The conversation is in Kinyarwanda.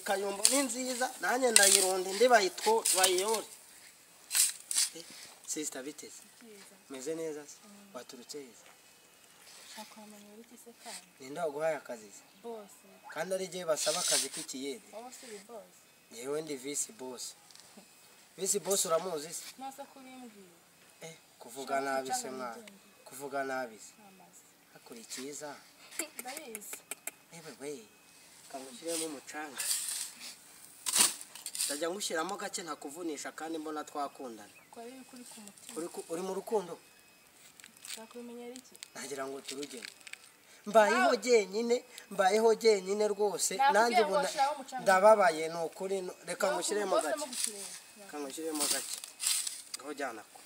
kayumbu ni nziza nanjye ndayirunda indi bayitwo bayiyore sisita biteze meze neza se waturutse heza nshaka wamenya uburyo se kandi ninde waguhaye akazi se bose kandi ari igihe basaba akazi k'ikiyede wowe si bose yewe ndi visi bosi visi bosi uramuzi se ntasa ko ubimbwiye Eh, kuvuga nabi se mwana kuvuga nabi se amazi hakora icyiza ndabizi yewe we kangushiremo umucanga ndajya ngushyiramo gake ntakuvunisha kandi mbona twakundana kora ibi kuri ku mutima Uri ku- uri mu rukundo nshaka kumenya ari iki nagira ngo turugemo mbayeho jyenyine mbayeho jyenyine rwose Nakubwiye nanjye ngo ubona shiraho umucanga. ndababaye ni ukuri no- reka Nawe ngushyiremo bose gake no gukureba. reka ngushyiremo gake ngaho jyana ko